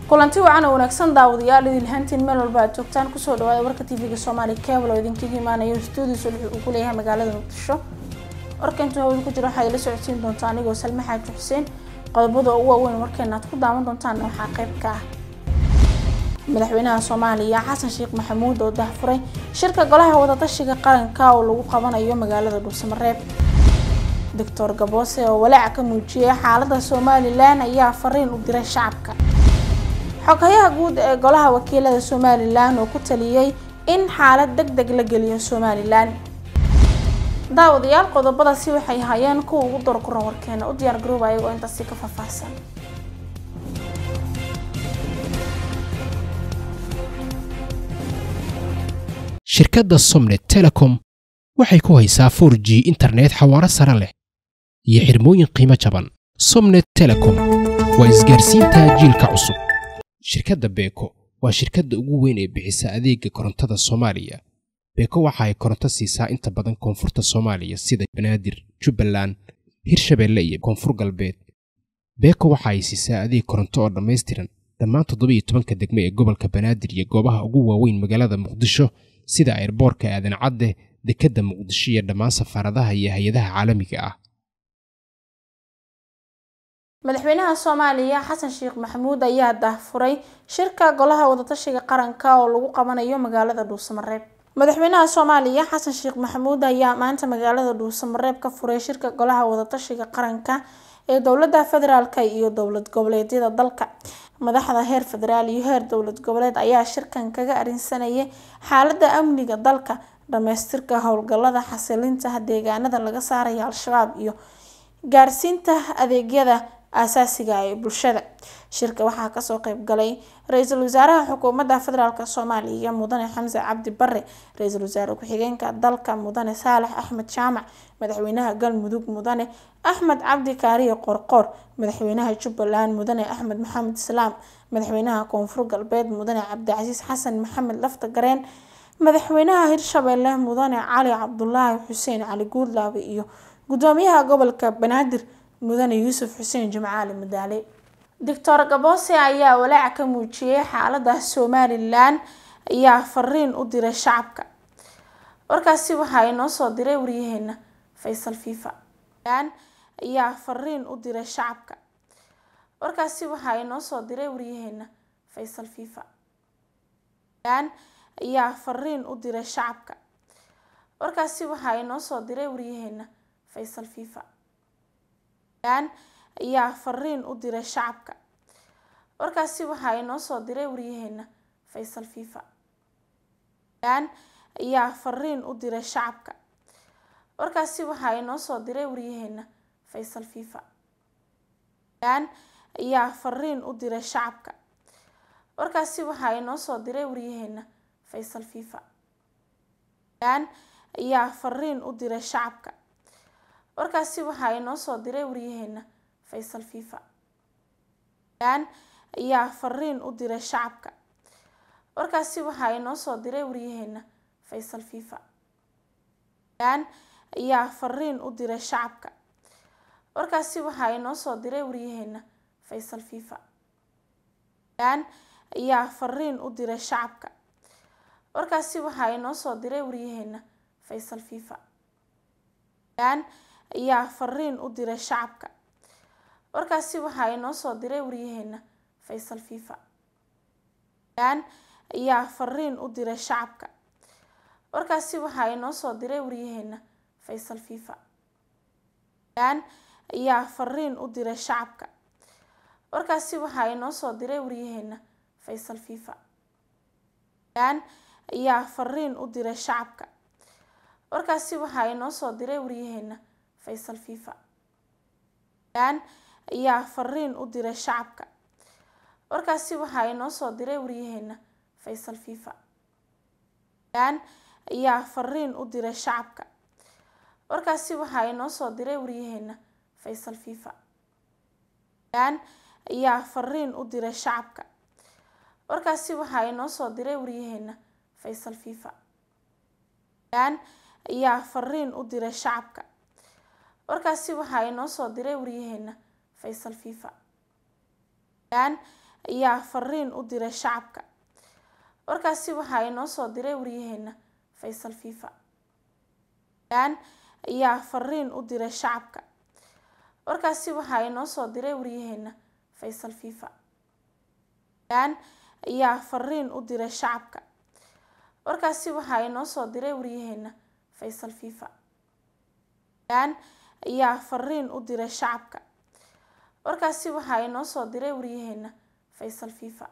kulanti wacan oo wanaagsan daawadayaal idilhaantiin meel walba aad joogtaan kusoo dhawaada warka tv-ga soomaali cable oo idinkaga imaanayo stuudios wuxuu uu ku leeyahay magaalada muqdisho warka intuu hawada ku jiro waxaad ila socodsiin doontaa anigoo salme xaaji xuseen qodobada ugu waaweyn warkeena aad ku daawan doontaan waxaa qayb ka ah madaxweynaha soomaaliya xasan sheekh maxamuud oo dahfuray shirka golaha wadatashiga qaranka oo lagu qabanayo magaalada dhuusamareeb doctor gaboose oo walaaca ka muujiyay xaalada somalilan ayaa fariin u diray shacabka xoghayaha guud ee golaha wakiilada somalilan oo ku taliyey in xaalad deg deg la geliyo somalilan daawadayaal qodobadaasi waxay hayeen kuwa ugu dorkuran warkeena u diyaar garooba ayagoo intaasi ka faahfaahsan shirkadda somnet telecom waxay ku haysaa 4 g internet xawaaro sare leh iyo xirmooyin qiimo jaban somnet telecom waa isgaarsiinta jiilka cusub shirkadda beeko waa shirkadda ugu weyn ee bixisa adeega korontada soomaaliya beeko waxa ay koronto siisaa inta badan koonfurta soomaaliya sida banaadir jubbaland hirshabeelle iyo koonfur galbeed beeko waxa ay siisaa adeeg koronto oo dhammaystiran dhammaan toddobiiyo tobanka degme ee gobolka banaadir iyo goobaha ugu waaweyn magaalada muqdisho sida ayrboorka aadan cadde dekedda muqdisho iyo dhammaan safaaradaha iyo hay-adaha caalamiga ah madaxweynaha soomaaliya xasan sheekh maxamuud ayaa dahfuray shirka golaha wadatashiga qaranka oo lagu qabanayo magaalada dhuusamareeb madaxweynaha soomaaliya xasan sheekh maxamuud ayaa maanta magaalada dhuusamareeb ka furay shirka golaha wadatashiga qaranka ee dowlada federaalk iyo dowlad goboleedyada dalka madaxda heer federaal iyo heer dowlad goboleed ayaa shirkan kaga arinsanayay xaalada amniga dalka dhamaystirka howlgalada xasilinta deegaanada laga saaraya al-shabaab iyo gaarsiinta adeegyada aasaasiga ee bulshada shirka waxaa kasoo qeybgalay ra-iisul wasaaraha xukuumadda federaalk soomaaliya mudane xamse cabdi bare ra-iisul wasaare ku-xigeenka dalka mudane saalax axmed jaamac madaxweynaha galmudug mudane axmed cabdi kaariye qorqoor madaxweynaha jubbaland mudane axmed maxamed islaam madaxweynaha koonfur galbeed mudane cabdicasiis xasan maxamed lafta gareen madaxweynaha hirshabeelle mudane cali cabdulaahi xuseen cali guudlaabe iyo gudoomiyaha gobolka banaadir mudane yuusuf xuseen jimcaali madaale doctor gaboose ayaa walaaca ka muujiyay xaalada somalilan ayaa fariin u diray shacabka warkaasi waxaa inoo soo diray waryaheena faysal fifa ayaa fariin u diray shacabka warkaasi waxaa inoo soo diray waryaheena faysal fifa ayaa fariin u diray shacabka warkaasi waxaa inoo soo diray waryaheena faysal fifa ayaa fariin u diray shacabka warkaasi waxaa inoo soo diray waryaheena faysal fifa ayaa fariin u diray shacabka warkaasi waxaa inoo soo diray waryaheena faysal fifa ayaa fariin u diray shacabka warkaasi waxaa inoo soo diray waryaheena faysal fifa ayaa fariin u diray shacabka warkaasi waxaa inoo soo diray waryaheena faysal fifa ayaa fariin u diray shacabka warkaasi waxaa inoo soo diray waryaheena faysal fifa ayaa fariin u diray shacabka warkaasi waxaa inoo soo diray waryaheena faysal fifa ayaa fariin u diray shacabka warkaasi waxaa inoo soo diray waryaheena faysal fifa ayaa fariin u diray shacabka warkaasi waxaa inoo soo diray waryaheena faysal fifa ayaa fariin u diray shacabka warkaasi waxaa inoo soo diray waryaheena faysal fifa ayaa fariin u diray shacabka warkaasi waxaa inoo soo diray waryaheena faysal fifa ayaa fariin u diray shacabka warkaasi waxaa inoo soo diray waryaheena faysal fifa ayaa fariin u diray shacabka warkaasi waxaa inoo soo diray waryaheena faysal fifa ayaa fariin u diray shacabka warkaasi waxaa inoo soo diray waryaheena faysal fifa ayaa fariin u diray shacabka warkaasi waxaa inoo soo diray waryaheena faysal fifa ayaa fariin u diray shacabka warkaasi waxaa inoo soo diray waryaheena faysal fifa ayaa fariin u diray shacabka warkaasi waxaa inoo soo diray waryaheena faysal fifa ayaa fariin u diray shacabka warkaasi waxaa inoo soo diray waryaheena faysal fifa ayaa fariin u diray shacabka warkaasi waxaa inoo soo diray waryaheena faysal fifa ayaa fariin u diray shacabka warkaasi waxaa inoo soo diray waryaheena faysal fifa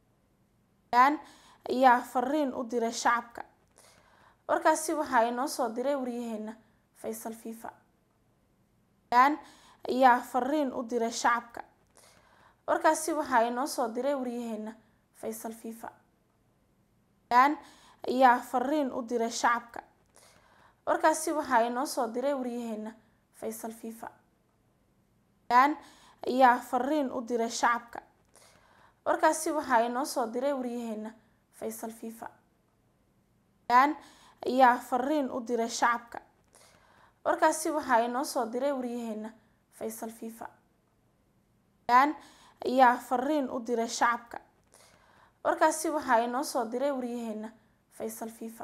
ayaa fariin u diray shacabka warkaasi waxaa inoo soo diray waryaheena faysal fifa ayaa fariin u diray shacabka warkaasi waxaa inoo soo diray waryaheena faysal fifa ayaa fariin u diray shacabka warkaasi waxaa inoo soo diray waryaheena faysal fifa ayaa fariin u diray shacabka warkaasi waxaa inoo soo diray waryaheena faysal fifa ayaa fariin u diray shacabka warkaasi waxaa inoo soo diray waryaheena faysal fifa ayaa fariin u diray shacabka warkaasi waxaa inoo soo diray waryaheena faysal fifa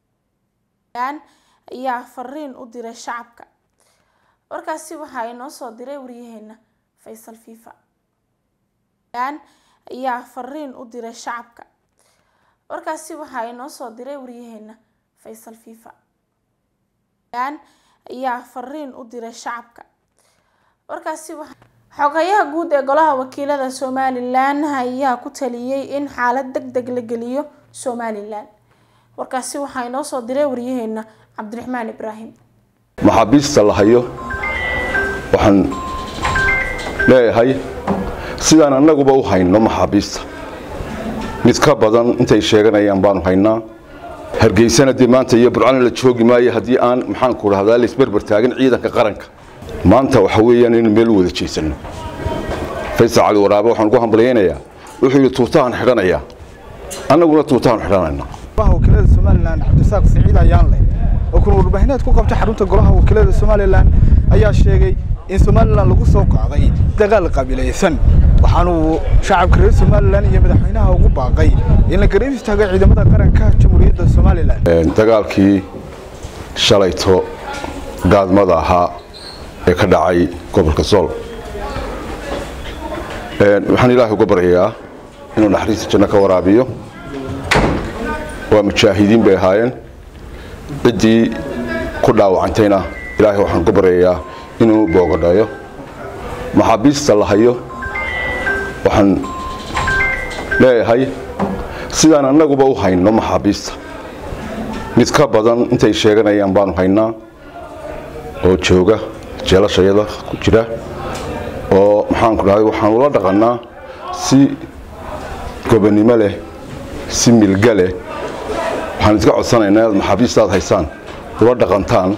ayaa fariin u diray shacabka warkaasi waxaa inoo soo diray waryaheena faysal fifa ayaa fariin u diray shacabka warkaasi waxaa inoo soo diray waryaheena faysal fifa ayaa fariin u diray shacabka warkaasi xogayaha guud ee golaha wakiilada somalilan ayaa ku taliyey in xaalad deg deg la geliyo somalilan warkaasi waxaa inoo soo diray waryaheena cabdiraxmaan ibraahim maxaabiista la hayo waxaan leeyahay sidaan annaguba u hayno maxaabiista mid ka badan intay sheeganayaan baanu haynaa hargeysana dee maanta iyo burcana la joogi maayo haddii aan maxaanku dhahdaa laisberber taagin ciidanka qaranka maanta waxa weeyaan inaynu meel u wada jeesanno faysal cali waraabe waxaan ugu hambalyaynayaa wuxuu yidhi tuutahan xidhanayaa annaguna tuutahan xidhanaynaa golaha wakiilada somalilan cabdisaaq siciid ayaanle oo kun warbaahineed ku qabtay xarunta golaha wakiilada somalilan ayaa sheegay in somalilan lagu soo qaaday dagaal qabiilaysan waxaanuu shacabka reer somalilan iyo madaxweynaha ugu baaqay in la garab istaago ciidamada qaranka jamhuuriyadda somalilan dagaalkii shalayto gaadmada ahaa ee ka dhacay gobolka sool waxaan ilaahay uga baryayaa inuu naxariista janno ka waraabiyo waa mujaahidiin bay ahaayeen ciddii ku dhaawacantayna ilaahay waxaan uga baryayaa inuu boogadhayo maxaabiista la hayo waxaan leeyahay sidaan annaguba u hayno maxaabiista mid ka badan intay sheeganayaan baanu haynaa oo jooga jeelashayada ku jira oo maxaanku dhahay waxaan ula dhaqannaa si gobonnimo leh si milga leh waxaan iska codsanaynaa inaad maxaabiistaad haysaan ula dhaqantaan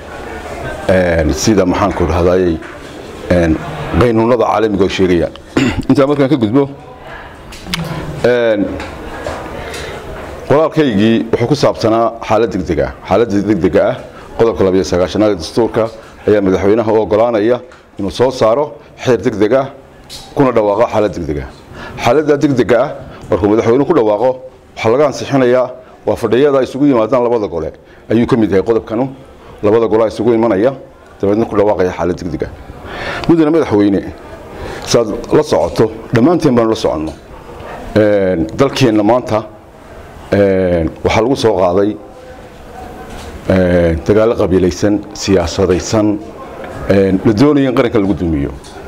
sida maxaanku dhahdaayey qaynuunada caalamiga oo sheegayaan intaa markaan ka gudbo qoraalkaygii wuxuu ku saabsanaa xaalad degdega xaaladda degdega ah qodobka labiyo sagaashanaad ee dastuurka ayaa madaxweynaha u ogolaanaya inuu soo saaro xeer degdeg ah kuna dhawaaqo xaalad degdega xaaladda degdega ah markuu madaxweynuhu ku dhawaaqo waxaa laga ansixinayaa waa fadhiyada isugu yimaadaan labada gole ayuu ka mid yahay qodobkanu labada gole isugu imanaya dabeedna ku dhawaaqaya xaalad degdega mudane madaxweyne saad la socoto dhammaanteen baanu la soconno dalkeenna maanta waxaa lagu soo qaaday dagaallo qabiilaysan siyaasadaysan la doonaya in qaranka lagu dumiyo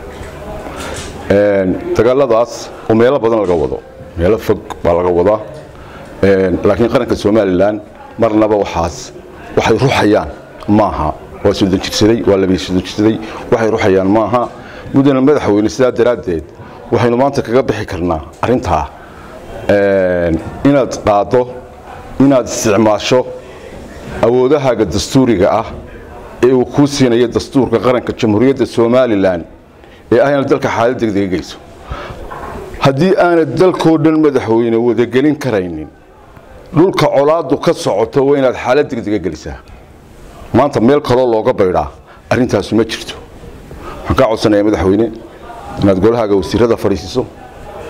dagaaladaas oo meelo badan laga wado meelo fog baa laga wadaa laakiin qaranka somalilan marnaba waxaas waxay ruxayaan maaha waa soddon jirsaday waa labiyo soddon jirsaday waxay ruxayaan maaha mudane madaxweyne sidaa daraaddeed waxaynu maanta kaga bixi karnaa arrintaa inaad qaaddo inaad isticmaasho awoodahaaga dastuuriga ah ee uu kuu siinayo dastuurka qaranka jamhuuriyadda somalilan ee ah inaad dalka xaalad degdega geyso haddii aanad dalkoo dhan madaxweyne wadagelin karaynin dhulka colaadu ka socoto waa inaad xaalad degdega gelisaa maanta meel kaloo looga baydhaa arrintaasu ma jirto waxaan kaa codsanayaa madaxweyne inaad golahaaga wasiirada fadhiisiiso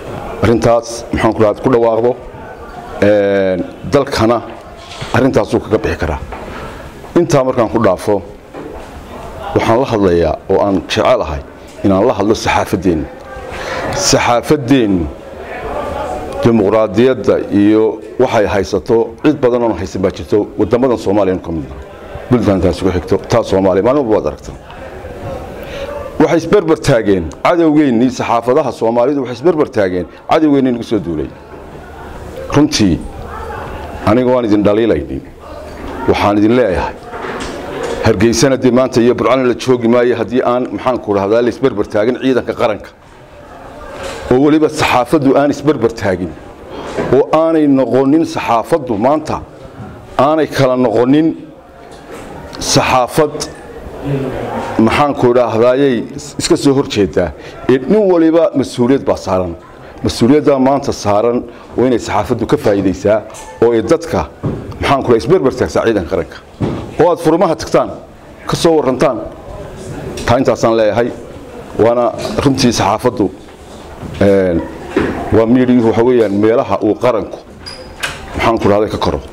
arrintaas maxaan ku dhahaa ku dhawaaqdo dalkana arrintaasuu kaga bixi karaa intaa markaan ku dhaafo waxaan la hadlayaa oo aan jecelahay inaan la hadlo saxaafaddeenna saxaafaddeennu dimuqraadiyadda iyo waxay haysato cid badan oon haysan baa jirto wadamadan soomaaliya ka midna buntlandtaas ugu xigto taa soomaaliya maalin walba waad aragtaa waxay isberber taageen cadowgeennii saxaafadaha soomaalidu waxay isberber taageen cadowgeennii nagu soo duulay runtii aniga waan idin dhaliilaynin waxaan idin leeyahay hargeysana dee maanta iyo burcana la joogi maayo haddii aan maxaanku dhahdaa la isberber taagin ciidanka qaranka oo weliba saxaafaddu aan isberber taagin oo aanay noqonin saxaafaddu maanta aanay kala noqonin saxaafad maxaanku dhahdaayay iska soo hor jeedaa ee nin waliba mas-uuliyad baa saaran mas-uuliyaddaa maanta saaran waa inay saxaafaddu ka faa'iidaysaa oo ay dadka maxaanku dhaha isberber taagsaa ciidanka qaranka oo aad furmaha tagtaan ka soo warrantaan taa intaasaan leeyahay waana runtii saxaafaddu waa miidhi waxa weeyaan meelaha uu qaranku maxaanku dhahday ka koro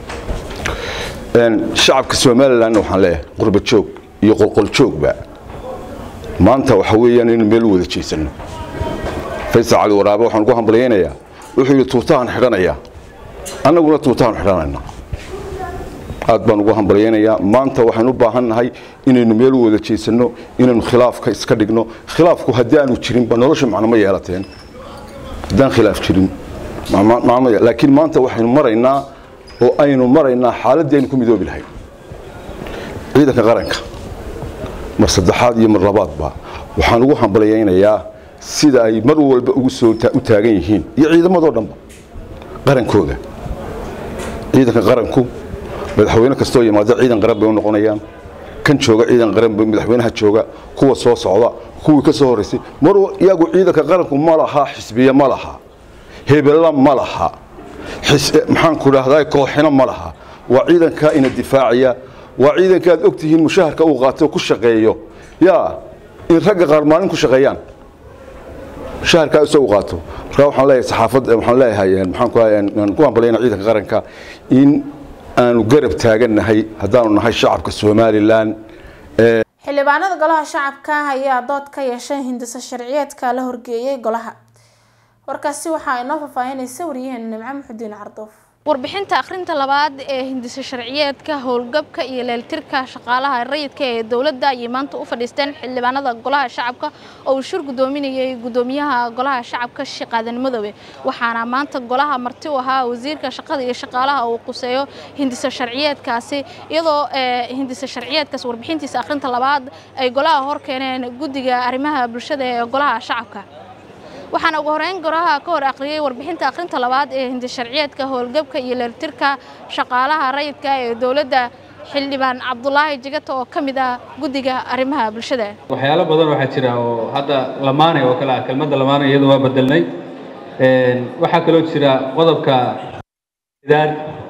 shacabka somalilandna waxaan leeyahay qurba joog iyo qolqol joogba maanta waxa weeyaan inaynu meel u wada jeesanno faysal cali waraabe waxaan ugu hambalyaynayaa wuxuu yidhi tuutahan xidhanayaa annaguna tuutahan xidhanayna aad baan ugu hambalyaynayaa maanta waxaynu u baahan nahay inaynu meel u wada jeesanno inaynu khilaafka iska dhigno khilaafku haddii aanu jirinba nolosha macno ma yeelateen haddaan khilaaf jirin laakiin maanta waxaynu maraynaa oo aynu maraynaa xaaladdii aynu ku midoobi lahayn ciidanka qaranka mar saddexaad iyo mar labaadba waxaan ugu hambalyaynayaa sida ay mar walba ugu soo u taagan yihiin iyo ciidamadoo dhanba qarankooda ciidanka qaranku madaxweyne kastoo yimaada ciidan qaran bay u noqonayaan kan jooga ciidan qaran bay madaxweynaha jooga kuwa soo socda kuwii ka soo horraysay mar iyagu ciidanka qaranku ma laha xisbiye ma laha hebella ma laha maxaanku dhahdaa kooxina ma laha waa ciidankaa ina difaacaya waa ciidanka aad og tihiin mushaharka uu qaato ku shaqeeyo yaa in ragga qaar maalin ku shaqeeyaan mushaharkaa isagu qaato marka waxaan leeyahay saxaafad waxaan leeyahay maxaan ku hambalyayna ciidanka qaranka in aanu garab taagannahay haddaanu nahay shacabka somalilan xildhibaanada golaha shacabka ayaa dood ka yeeshay hindisa sharciyeedka la horgeeyay golaha warkaasi waxaa inoo faahfaahinaysa waryaheena nimco muxudiin cardoof warbixinta akhrinta labaad ee hindisa sharciyeedka howlgabka iyo leeltirka shaqaalaha rayidka ee dowladda ayay maanta u fadhiisteen xildhibaanada golaha shacabka oo uu shir gudoominayay gudoomiyaha golaha shacabka sheekh aadan madoobe waxaana maanta golaha marti u ahaa wasiirka shaqada iyo shaqaalaha uu quseeyo hindisa sharciyeedkaasi iyadoo hindisa sharciyeedkaas warbixintiisa akhrinta labaad ay golaha hor keeneen guddiga arrimaha bulshada ee golaha shacabka waxaana ugu horeyn golaha ka hor akhriyay warbixinta akhrinta labaad ee hindi sharciyeedka howlgabka iyo leeltirka shaqaalaha rayidka ee dowladda xildhibaan cabdulaahi jigata oo ka mid ah guddiga arrimaha bulshada waxyaalo badan waxaa jira oo hadda lamaanay oo kale ah kelmadda lamaanay iyadu waa bedelnay waxaa kaloo jira qodobka daad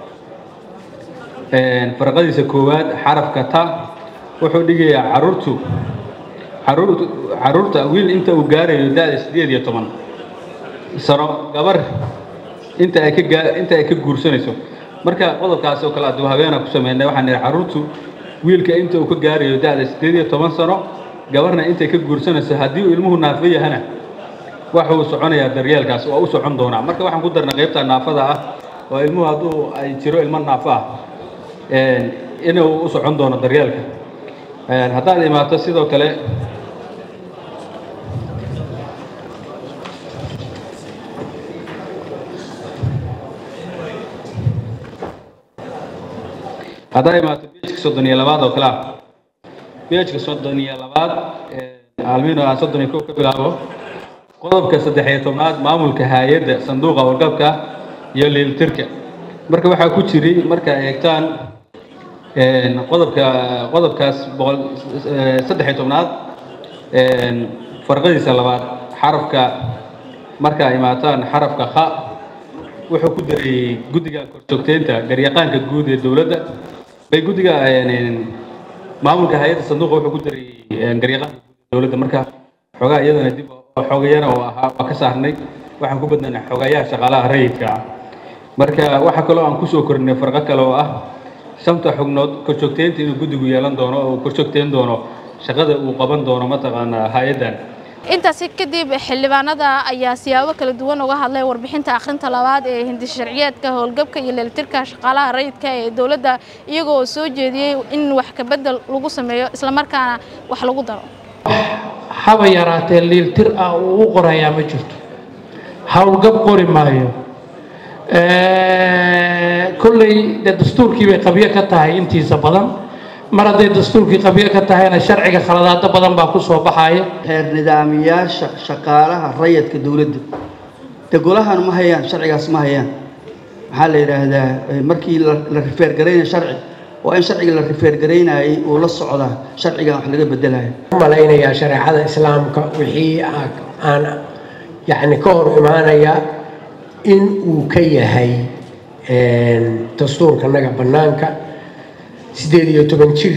farqadiisa koowaad xarafka ta wuxuu dhigayaa caruurtu caruurta wiil inta uu gaarayo da'da sideed iyo toban sano gabar inta ay ka inta ay ka guursanayso marka qodobkaas oo kale aduu habeena ku sameynay waxaan nidhi caruurtu wiilka inta uu ka gaarayo da'da sideed iyo toban sano gabarna intay ka guursanayso haddii uu ilmuhu naafo yahana waxa uu soconayaa daryeelkaas waa u socon doonaa marka waxaan ku darnay qaybta naafada ah oo ilmuhu hadduu ay jiro ilmo naafo ah inuu u socon doono daryeelka haddaad imaato sidoo kale haddaa imaato bejka soddon iyo labaad oo kale ah bejka soddon iyo labaad almino aan soddon iyo kow ka bilaabo qodobka saddex iyo tobnaad maamulka hay-adda sanduuqa wargabka iyo liiltirka marka waxaa ku jiray markaa eegtaan qodobka qodobkaas boqol saddex iyo tobnaad farqadiisa labaad xarafka markaa imaataan xarafka kha wuxuu ku dareeyey guddiga korjoogteynta garyaqaanka guud ee dowladda bay guddiga maamulka hay-adda sanduuqa wuxuu ku dareeyey garyaqaanka guud ee dowladda marka xoogaa iyadana dib xoogayana oo ahaa waa ka saarnay waxaan ku badnanay xogayaha shaqaalaha rayidka ah marka waxaa kaloo aan kusoo korinay farqo kale oo ah shanta xubnood korjoogteynta inuu guddigu yeelan doono oo uu korjoogteyn doono shaqada uu qaban doono mataqaanaa hay-addan intaasi kadib xildhibaanada ayaa siyaabo kala duwan uga hadlay warbixinta akhrinta labaad ee hindi sharciyeedka howlgabka iyo leeltirka shaqaalaha rayidka ee dowladda iyagoo soo jeediyey in wax kabedel lagu sameeyo islamarkaana wax lagu daro haba yaraatee liiltir ah uu u qorayaa ma jirto howlgab qori maayo kolley dee dastuurkii bay qabyo ka tahay intiisa badan mar hadday dastuurkii qabyo ka tahayna sharciga khaladaado badan baa ku soo baxaya xeer nidaamiyaasha shaqaalaha rayadka dowladda de golahan ma hayaan sharcigaas ma hayaan maxaa la yidhaahdaa markii la rifeergaraynayo sharci waa in sharciga la rifeergaraynayay uu la socdaa sharcigan wax laga bedelayo malaynayaa shareecada islaamka wixii aan yacni ka hor imaanaya in uu ka yahay dastuurka naga bannaanka siddeed iyo toban jir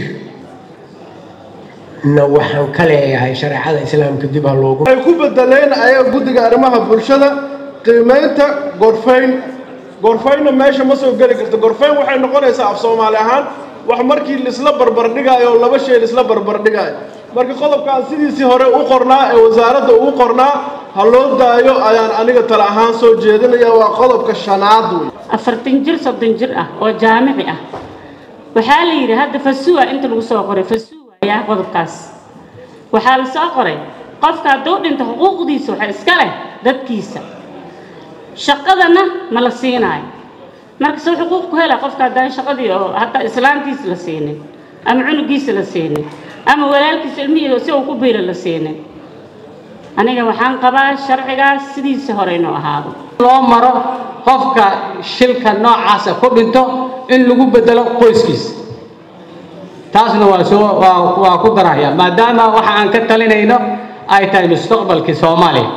na waxaan ka leeyahay shareecada islaamka dib ha loogu waxay ku bedeleen ayaga guddiga arrimaha bulshada qiimaynta gorfayn gorfaynna meesha ma soo geli karto gorfayn waxay noqonaysaa af soomaali ahaan wax markii laisla barbardhigaayo oo laba shay laisla barbardhigaayo marka qodobkaan sidiisii hore u qornaa ee wasaaradda ugu qornaa ha loo daayo ayaan aniga tale ahaan soo jeedinaya waa qodobka shanaad wey afartan jir soddon jir ah oo jaamici ah waxaa la yidhi hadda fasuwa inta lagu soo qoray fasuwa ayaa qodobkaas waxaa la soo qoray qofka hadduu dhinto xuquuqdiisa waxa iska leh dadkiisa shaqadana ma la siinaayo marka soo xuquuq ku hela qofka haddaan shaqadii oo hataa islaantiisa la siinin ama cunugiisa la siinin ama walaalkiisa ilmihii si uu ku biira la siinin aniga waxaan qabaa sharcigaas sidiisa hore inuu ahaado loo maro qofka shilka noocaasa ku dhinto in lagu bedelo qoyskiisa taasna waa soo waa waa ku daraya maadaama waxa aan ka talinayno ay tahay mustaqbalkii soomaaliya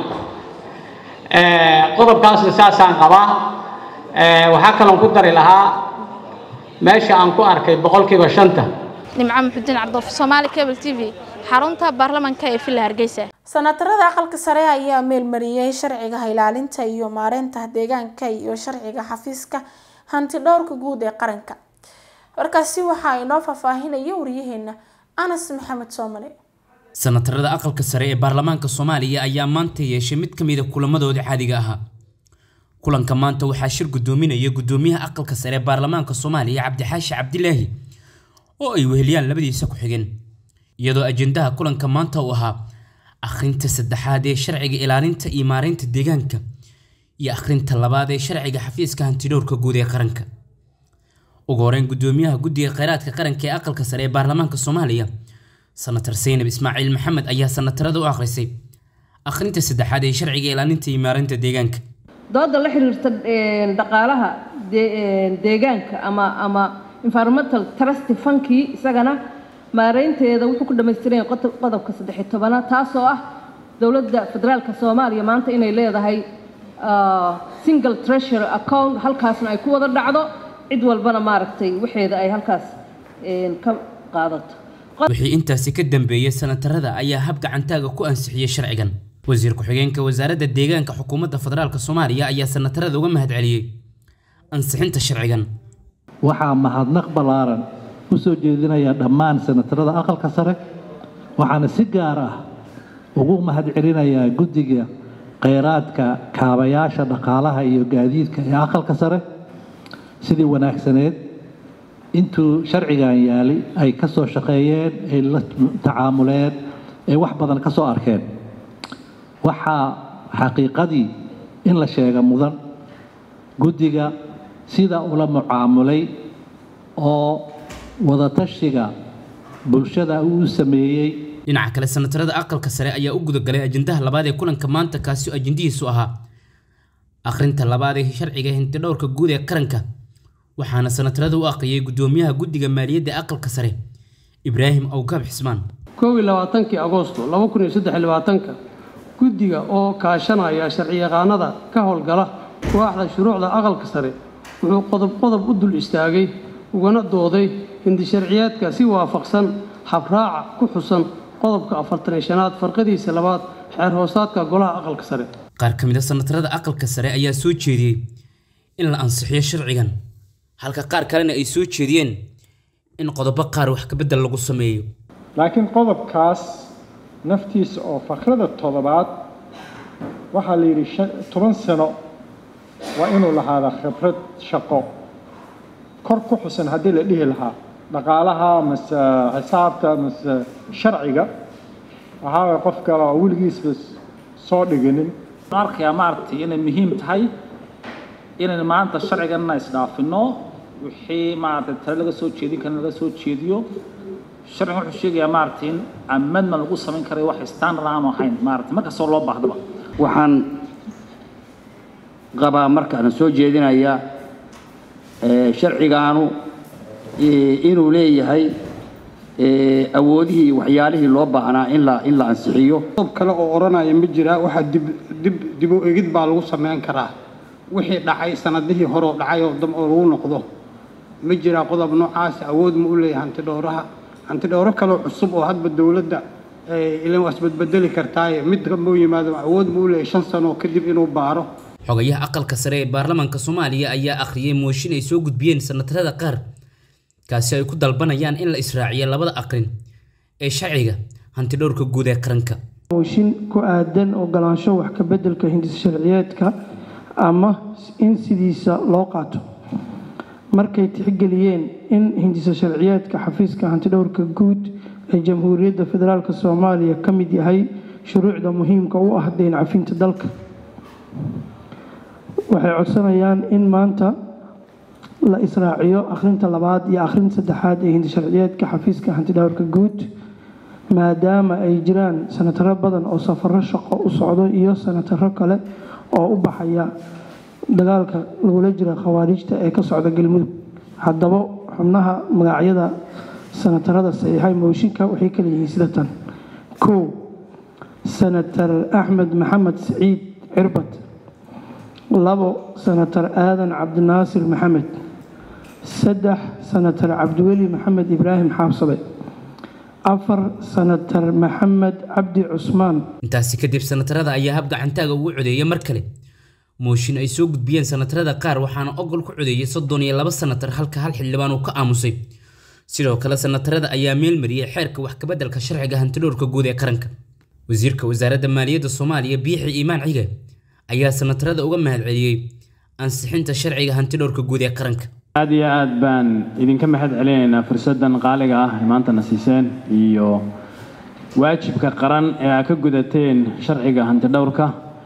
qodobkaasna saasaan qabaa waxaa kaloon ku dari lahaa meesha aan ku arkay boqolkiiba shanta nimco muxudiin cabdolfi soomaali cable t v xarunta baarlamanka ee villa hargeysa sanatarada aqalka sare ayaa meelmariyey sharciga ilaalinta iyo maareynta deegaanka iyo sharciga xafiiska hanti dhowrka guud ee qaranka warkaasi waxaa inoo faahfaahinaya waryaheena anas maxamed soomale sanatarada aqalka sare ee baarlamaanka soomaaliya ayaa maanta yeeshay mid ka mida kulamadooda caadiga ahaa kulanka maanta waxaa shir gudoominaya gudoomiyaha aqalka sare ee baarlamaanka soomaaliya cabdixaashi cabdilaahi oo ay weheliyaan labadiisa ku-xigeen iyadoo ajendaha kulanka maanta uu ahaa akhrinta saddexaad ee sharciga ilaalinta iyo maareynta deegaanka iyo akhrinta labaad ee sharciga xafiiska hantidhowrka guud ee qaranka ugu horeyn gudoomiyaha guddiga kheyraadka qaranka ee aqalka sare ee baarlamaanka soomaaliya sanatar saynab ismaaciil maxamed ayaa sanatarada u akhrisay akhrinta saddexaad ee sharciga ilaalinta iyo maareynta deegaanka dooda la xiriirta dhaqaalaha deegaanka ama ama environmental trust funkii isagana maareynteeda wuxuu ku dhammaystiran yahay qodobka saddex-iyo tobanaad taasoo ah dowladda federaalka soomaaliya maanta inay leedahay single treasury account halkaasna ay ku wada dhacdo cid walbana maaragtay waxeeda ay halkaas ka qaadato wixii intaasi ka dambeeyay sanatarada ayaa hab gacantaaga ku ansixiyey sharcigan wasiir ku-xigeenka wasaaradda deegaanka xukuumadda federaalk soomaaliya ayaa sanatarada uga mahadceliyey ansixinta sharcigan waxaa mahadnaq ballaaran u soo jeedinaya dhammaan sanatarada aqalka sare waxaana si gaar ah ugu mahadcelinayaa guddiga kheyraadka kaabayaasha dhaqaalaha iyo gaadiidka ee aqalka sare sidii wanaagsaneed intuu sharcigan yaali ay ka soo shaqeeyeen ay la tacaamuleen ay wax badan ka soo arkeen waxaa xaqiiqadii in la sheega mudan guddiga sida ula mucaamulay oo wadatashiga bulshada uu sameeyey dhinaca kale sanatarada aqalka sare ayaa u gudagalay ajendaha labaad ee kulanka maanta kaasi oo ajendihiisu ahaa akhrinta labaad ee sharciga hintidhowrka guud ee qaranka waxaana sanatarada u aqriyay gudoomiyaha guddiga maaliyadda aqalka sare ibraahim awgaab xismaan kow iyo labaatankii agoosto laba kun iyo saddex iyo labaatanka guddiga oo kaashanaya sharciyaqaanada ka howlgala waaxda shuruucda aqalka sare wuxuu qodob qodob u dul istaagay ugana dooday hindisharciyaadka si waafaqsan habraaca ku xusan qodobka afartan iyo shanaad farqadiisa labaad xeer hoosaadka golaha aqalka sare qaar ka mid a sanatarada aqalka sare ayaa soo jeediyey in la ansixiyo sharcigan halka qaar kalena ay soo jeediyeen in qodobo qaar wax kabedel lagu sameeyo laakiin qodobkaas naftiisa oo fakrada toddobaad waxaa la yidhi toban sano waa inuu lahaadaa khibrad shaqo kor ku xusan haddii la dhihi lahaa dhaqaalaha mase xisaabta mase sharciga waxaa qof kale oo weligiisba soo dhiginin arkayaa maaragtay inay muhiim tahay inaynu maanta sharciganna isdhaafino wixii maaragtay tale laga soo jeedin karna laga soo jeediyo sharcigan wuxuu sheegayaa maaragtay in amendment lagu samayn karay wax standard aanu ahayn maaragtay markastoo loo baahdaba waxaan qabaa markaan soo jeedinaya sharcigaanu inuu leeyahay awoodihii iyo waxyaalihii loo baahnaa in la in la ansixiyo qodob kale oo odhanaya ma jiraa waxaa dib dib dib u egid baa lagu samayn karaa wixii dhacay sanadihii hore oo dhacay oo dam oo lagu noqdo ma jiraa qodob noocaas awood ma u leeyahay hanti dhowraha hanti dhowro kaloo cusub oo hadba dowladda ilan waa isbedbedeli kartaaye mid moo yimaado awood ma u leeyahay shan sano kadib inuu baaro xogayaha aqalka sare ee baarlamaanka soomaaliya ayaa akhriyay mooshin ay soo gudbiyeen sanatarada qaar kaasi ay ku dalbanayaan in la israaciyo labada aqrin ee sharciga hantidhowrka guud ee qaranka mooshin ku aadan ogolaansho wax ka beddelka hindis sharciyeedka ama in sidiisa loo qaato markay tixgeliyeen in hindisa sharciyeedka xafiiska hantidhowrka guud ee jamhuuriyadda federaalk soomaaliya ka mid yahay shuruucda muhiimka u ah deyn cafinta dalka waxay codsanayaan in maanta la israaciyo akhrinta labaad iyo akhrinta saddexaad ee hindisharciyeedka xafiiska hantidhowrka guud maadaama ay jiraan sanataro badan oo safaro shaqo u socdo iyo sanataro kale oo u baxaya dagaalka lagula jira khawaarijta ee ka socda galmudug haddaba xubnaha magacyada sanatarada saxiixay mooshinka waxay kala yihiin sida tan kow sanatar axmed maxamed siciid cirbad labo sanatar aadan cabdinaasir maxamed saddex sanatar cabdiweli maxamed ibraahim xaabsabe afar sanatar maxamed cabdi cusmaan intaasi kadib sanatarada ayaa hab gacantaaga ugu codeeya mar kale mooshin ay soo gudbiyeen sanatarada qaar waxaana ogol ku codeeyay soddon iyo laba sanatar halka hal xildhibaan uu ka aamusay sidoo kale sanatarada ayaa meelmariyey xeerka wax kabeddelka sharciga hantidhowrka guud ee qaranka wasiirka wasaaradda maaliyadda soomaaliya biixi iimaan cige ayaa sanatarada uga mahadceliyey ansixinta sharciga hantidhowrka guud ee qaranka aad iyo aad baan idinka mahad celinaynaa fursaddan qaaliga ah ee maantana siiseen iyo waajibka qaran ee aad ka gudateen sharciga hantidhowrka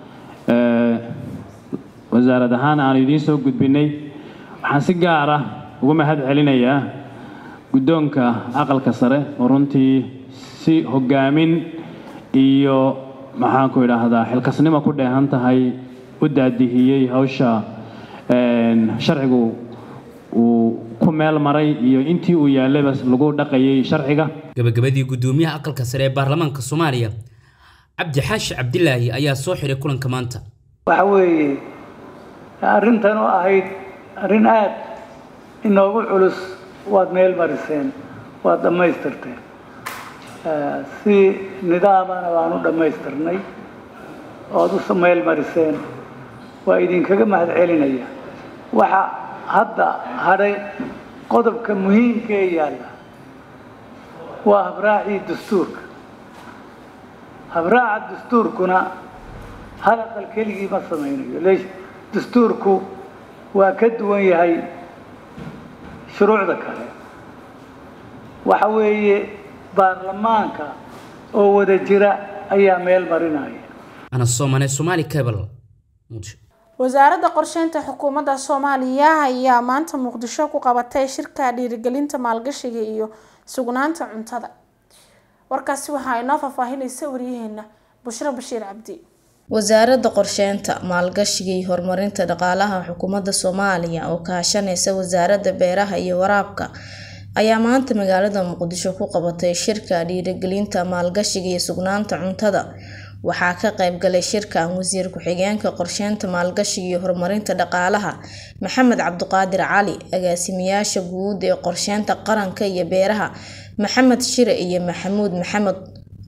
wasaarad ahaan aanu idiin soo gudbinay waxaan si gaar ah uga mahad celinayaa guddoonka aqalka sare oo runtii si hoggaamin iyo maxaanku idhaahdaa xilkasnimo ku dheehan tahay u daadihiyey hawsha sharcigu uu ku meel maray iyo intii uu yaallayba lagu dhaqayay sharciga gabagabadii guddoomiyaha aqalka sare ee baarlamaanka soomaaliya cabdi xaashi cabdilaahi ayaa soo xiray kulanka maanta waxa weeye arrintan oo ahayd arrin aad inoogu culus waad meel mariseen waad dhammaystirteen si nidaamana waan u dhammaystirnay ood u meel mariseen waa idinkaga mahad celinaya waxa hadda hadhay qodobka muhiimka ee yaalla waa habraacii dastuurka habraaca dastuurkuna hal aqal keligii ma samaynayo leesh dastuurku waa ka duwan yahay shuruucda kale waxa weeye baarlamaanka oo wada jira ayaa meel marinaya ana soomane somaali cable wasaaradda qorsheynta xukuumadda soomaaliya ayaa maanta muqdisho ku qabatay shirka dhiirigelinta maalgashiga iyo sugnaanta cuntada warkaasi waxaa inoo faahfaahinaysa waryaheena bushro bashiir cabdi wasaaradda qorsheynta maalgashiga iyo horumarinta dhaqaalaha xukuumadda soomaaliya oo kaashaneysa wasaaradda beeraha iyo waraabka ayaa maanta magaalada muqdisho ku qabatay shirka dhiirigelinta maalgashiga iyo sugnaanta cuntada waxaa ka qaybgalay shirkan wasiir ku-xigeenka qorsheynta maalgashiga iyo horumarinta dhaqaalaha maxamed cabdiqaadir cali agaasimayaasha guud ee qorsheynta qaranka iyo beeraha maxamed shire iyo maxamuud maxamed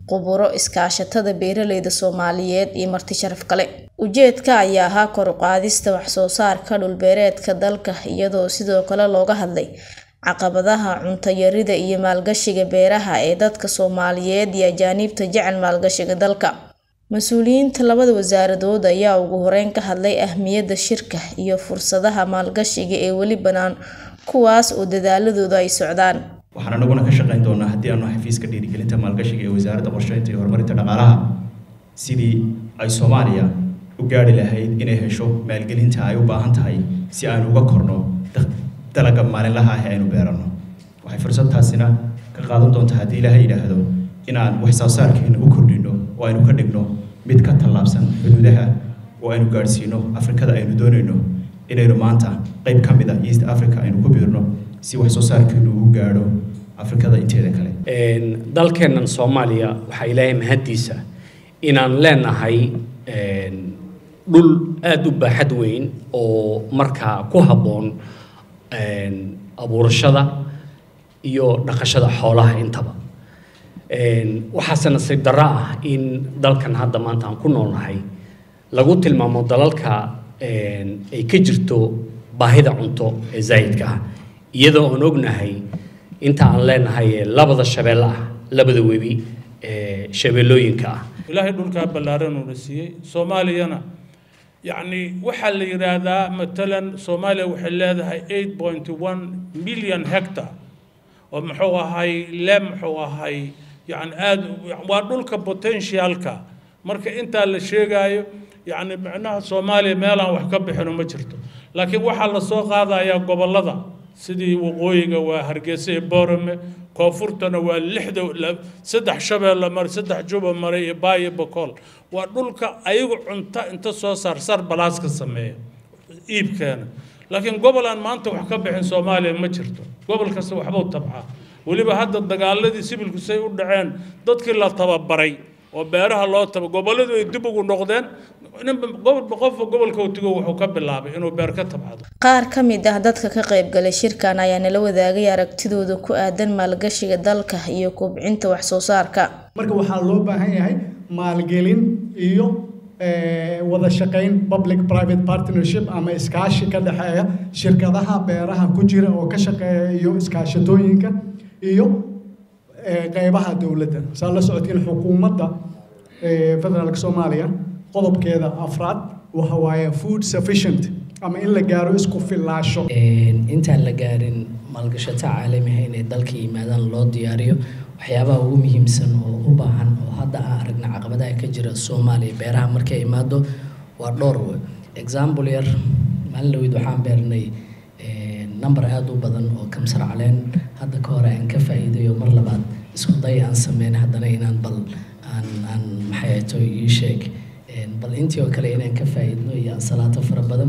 khuburo iskaashatada beeraleyda soomaaliyeed iyo marti sharaf kale ujeedka ayaa ahaa kor u qaadista wax soo saarka dhulbeereedka dalka iyadoo sidoo kale looga hadlay caqabadaha cunto yarida iyo maalgashiga beeraha ee dadka soomaaliyeed iyo ajaaniibta jecel maalgashiga dalka mas-uuliyiinta labada wasaaradood ayaa ugu horeyn ka hadlay ahmiyadda shirka iyo fursadaha maalgashiga ee weli bannaan kuwaas oo dadaaladooda ay socdaan waxaan anaguna ka shaqayn doonaa haddii aanu xafiiska dhiirigelinta maalgashiga ee wasaaradda qorsheynta iyo horumarinta dhaqaalaha sidii ay soomaaliya u gaari lahayd inay hesho maalgelinta ay u baahan tahay si aynu uga korno dalaga maalinlaha ah ee aynu beeranno waxay fursadtaasina ka qaadan doontaa haddii ilaahay yidhaahdo inaan wax soo saarkeena u kordhino oo aynu ka dhigno mid ka tallaabsan xuduudaha oo aynu gaadhsiino afrikada aynu doonayno inaynu maanta qayb ka mid ah east africa aynu ku biirno si wax soo saarkeenu u gaadho afrikada inteeda kale dalkeennan soomaaliya waxaa ilaahay mahaddiisa inaan leenahay dhul aada u baaxad weyn oo markaa ku habboon abuurashada iyo dhaqashada xoolaha intaba waxaase nasiib darro ah in dalkan hadda maanta aan ku noolnahay lagu tilmaamo dalalka ay ka jirto baahida cunto ee zaa'idka ah iyadoo aan ognahay inta aan leenahay labada shabeelle ah labada webi ee shabeellooyinka ah ilaahay dhulkaa ballaaran uuna siiyey soomaaliyana yacni waxaa la yidhaahdaa matalan soomaaliya waxay leedahay eight point one million hectar oo muxuu ahay le muxuu ahay yani aada waa dhulka potentialka marka intaa la sheegaayo yacni micnaha soomaaliya meelaan wax ka bixino ma jirto laakiin waxaa lasoo qaadayaa gobollada sidii waqooyiga waa hargeysa iyo boorame koonfurtana waa lixda saddex shabeelle mare saddex juba mare iyo baayo bokool waa dhulka ayagu cunto inta soo saar sar balaaska sameeya iibkeena laakiin gobol aan maanta wax ka bixin soomaaliya ma jirto gobol kasta waxbuu tabcaa weliba hadda dagaaladii sibilku say u dhaceen dadkii la tababaray oo beeraha loo taba gobolladu ay dib ugu noqdeen qofba gobolka utigo wuxuu ka bilaabay inuu beer ka tabcado qaar ka mid ah dadka ka qaybgalay shirkan ayaa nala wadaagay aragtidooda ku aadan maalgashiga dalka iyo kobcinta wax soo saarka marka waxaa loo baahan yahay maalgelin iyo wada shaqayn public private partnership ama iskaashi ka dhexeeya shirkadaha beeraha ku jira oo ka shaqeeya iyo iskaashatooyinka iyo qeybaha dowladda saa la socodkiin xukuumadda federaalka soomaaliya qodobkeeda afraad waxa waaye food sufficient ama in la gaaro isku fillaasho intaan la gaarin maalgashato caalamiha inay dalka yimaadaan loo diyaariyo waxyaabaha ugu muhiimsan oo u baahan oo hadda aan aragna caqabadaha ka jira soomaaliya beeraha markay imaado waa dhowr wey example yar maalin dhaweyd waxaan beernay number aada u badan oo kamsar caleen hadda ka hore aan ka faa'iidayo mar labaad isku day aan sameyn haddana inaan bal aan aan maxay ahato ii sheeg bal intii oo kale inaan ka faa'iidno iyo ansalaato fara badan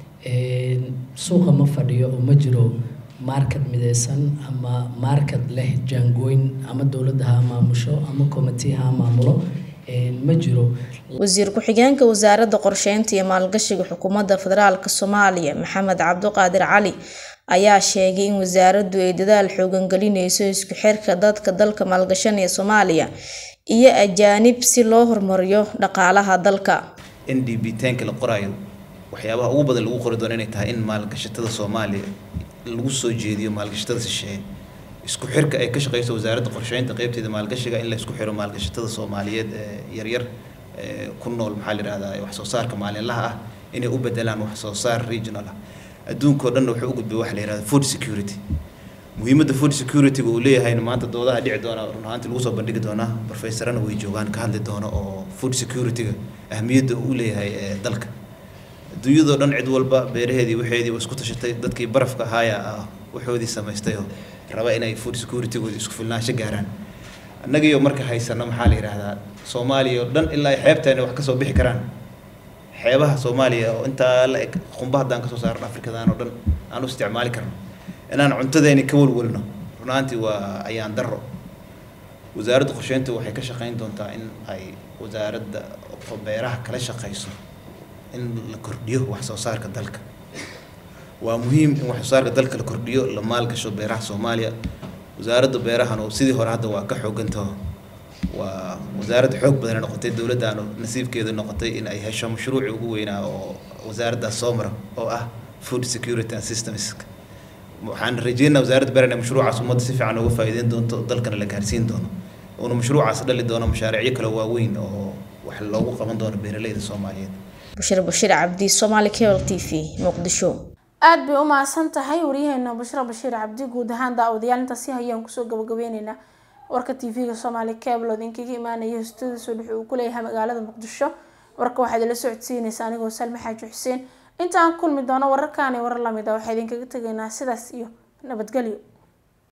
suuqa ma fadhiyo oo ma jiro market midaysan ama market leh jaangooyn ama dowladda ha maamusho ama committee ha maamulo ma jiro wasiir ku-xigeenka wasaaradda qorsheynta iyo maalgashiga xukuumadda federaalka soomaaliya maxamed cabduqaadir cali ayaa sheegay in wasaaraddu ay dadaal xoogan gelinayso isku xirka dadka dalka maalgashanaya soomaaliya iyo ajaanib si loo horumariyo dhaqaalaha dalka n d b tanka la qoraayo waxyaabaha ugu badan lagu qori doono inay tahay in maalgashatada soomaaliya lagu soo jeediyo maalgashatada shisheeye isku xirka ay ka shaqeyso wasaaradda qorsheynta qeybteeda maalgashiga in la isku xiro maalgashatada soomaaliyeed ee yaryar ee ku nool maxaa la yidhahdaa wax soo saarka maalinlaha ah inay u bedelaan wax soo saar regional ah adduunkao dhan wuxuu u gudbay waxa la yidhahda food security muhiimadda food security-ga uu leeyahayna maanta doodaha dhici doona run ahaantii lagu soo bandhigi doonaa professorana way joogaan ka hadli doono oo food security-ga ahmiyadda uu leeyahay ee dalka adduunyadoo dhan cid walba beeraheedii waxeedii waa isku tashatay dadkii barafka ahaaya ah waxoodii samaystay oo raba inay food security-gooda isku filnaansho gaaraan annagiyo marka haysano maxaa la yidhaahdaa soomaaliya oo dhan ilaa ay xeebteena wax kasoo bixi karaan xeebaha soomaaliya oo intaa la eg qumba haddaan kasoo saarno afrikadan oo dhan aan u isticmaali karno inaan cuntadeeni ka walwalno runaantii waa ayaan darro wasaaradda qorsheynta waxay ka shaqayn doontaa in ay wasaaradda beeraha kala shaqayso in la kordhiyo wax soo saarka dalka waa muhiim in wax soo saarka dalka la kordhiyo la maalgasho beeraha soomaaliya wasaaradda beerahan oo sidii hore hadda waa ka xoogantaho waa wasaaradda xoog badan noqotay dowladdaanu nasiibkeedu noqotay in ay hesho mashruuci ugu weynaa oo wasaaraddaas soo mara oo ah food security and systems waxaan rajeynaa wasaaradda beer inay mashruucaas ummadda si fiican uga faa'iideyn doonto dalkana la gaarsiin doono uuna mashruucaas dhali doono mashaariicyo kale waaweyn oo wax loogu qaban doono beeraleyda soomaaliyeed bushir bashiir cabdi somaali cable t v muqdisho aad bay u mahadsan tahay waryaheena bushra bashiir cabdi guud ahaan daawadayaal intaasi hayaan kusoo gabagabeyneynaa warka tv-ga soomaali cable oo idinkaga imaanaya hostooda soo dhex uu ku leeyahay magaalada muqdisho warka waxaad ila socodsiinaysa anigoo salme xaaji xuseen inta aan kulmi doono wararkaani warar lamid ah waxaa idinkaga tegaynaa sidaas iyo nabadgelyo